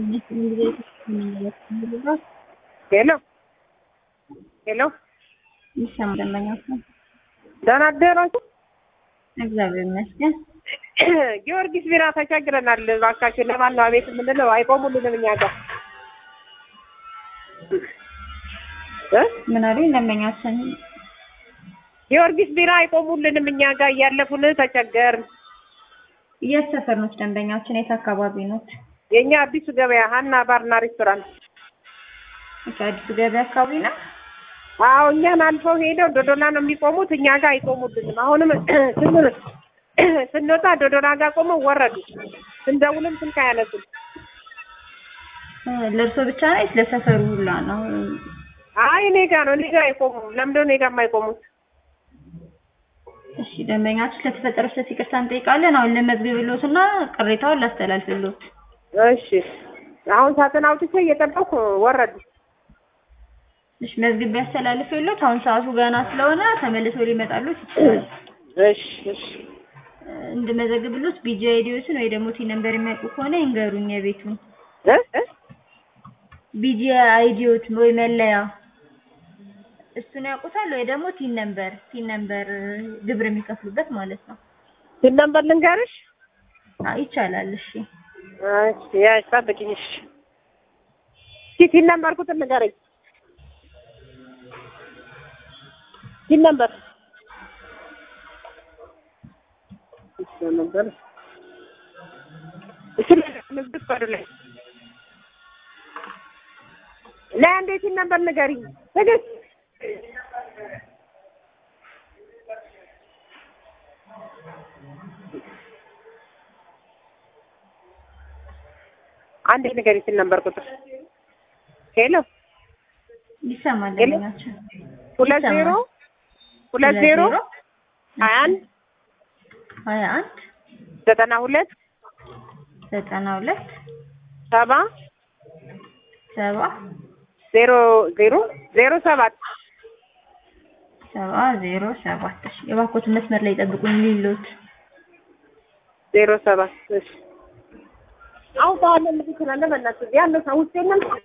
ሄሎ ሄሎ ይሰማ ደንበኛችን ደህና አደራችሁ? እግዚአብሔር ይመስገን። ጊዮርጊስ ቢራ ተቸግረናል። እባካችሁ ለማን ነው አቤት የምንለው? አይቆሙልንም እኛ ጋር እ ምን አሉኝ ደንበኛችን? ጊዮርጊስ ቢራ አይቆሙልንም እኛ ጋር እያለፉን ተቸገርን። የት ሰፈር ኖት ደንበኛችን? የት አካባቢ ኖት? የእኛ አዲሱ ገበያ ሀና ባርና ሬስቶራንት። እሺ፣ አዲሱ ገበያ አካባቢ ነው። አዎ እኛን አልፈው ሄደው ዶዶላ ነው የሚቆሙት። እኛ ጋር አይቆሙልንም። አሁንም ስን- ስንወጣ ዶዶላ ጋር ቆመው ወረዱ። ስንደውልም ስልክ አያነሱም። እ፣ ለእርሶ ብቻ ነው ወይስ ለሰፈሩ ሁላ ነው? አይ እኔ ጋር ነው እኔ ጋር አይቆሙም። ለምንድነው እኔ ጋር የማይቆሙት? እሺ ደንበኛችን ለተፈጠረው ስህተት ይቅርታ እንጠይቃለን። አሁን ለመዝግብሎት እና ቅሬታውን ላስተላልፍሎት። እሺ አሁን ሳጥን አውጥቼ እየጠበኩ ወረዱ። እሺ መዝግብ ያስተላልፍሎት። አሁን ሰዓቱ ገና ስለሆነ ተመልሰው ሊመጣሉት ይችላል። እሺ እሺ እ፣ እንድመዘግብሎት ቢጂ አይዲዎትን ወይ ደግሞ ቲ ነምበር የሚያውቁ ከሆነ ይንገሩኝ። የቤቱን እ እ ቢጂ አይዲዎት ወይ መለያ እሱን ያውቁታል ወይ ደግሞ ቲን ነምበር ቲን ነምበር ግብር የሚከፍሉበት ማለት ነው። ስንት ነበር ልንገርሽ? አዎ ይቻላል። እሺ እሺ ያሽ ጠብቂኝ። እሺ እስኪ ቲን ነምበር ቁጥር ንገረኝ። ቲን ነምበር እሺ ነበር እሺ ንግድ ፈቃዱ ላይ ላይ አንዴ ቲን ነምበር ንገሪኝ። ትዕግስት አንዴ ንገሪኝ ቲን ነምበር ቁጥር ሄሎ ይሰማል። ሄሎ? ደንበኛችን ሁለት ዜሮ ሁለት ዜሮ ሀያ አንድ ሀያ አንድ ዘጠና ሁለት ዘጠና ሁለት ሰባ ሰባ ዜሮ ዜሮ ዜሮ ሰባት ሰባ ዜሮ ሰባት እሺ የባኮትን መስመር ላይ ጠብቁኝ ሊሎት ዜሮ ሰባት እሺ አውጣዋለሁ ልጅ ስላለ በእናትህ ያለው ሰው ውስጥ የለም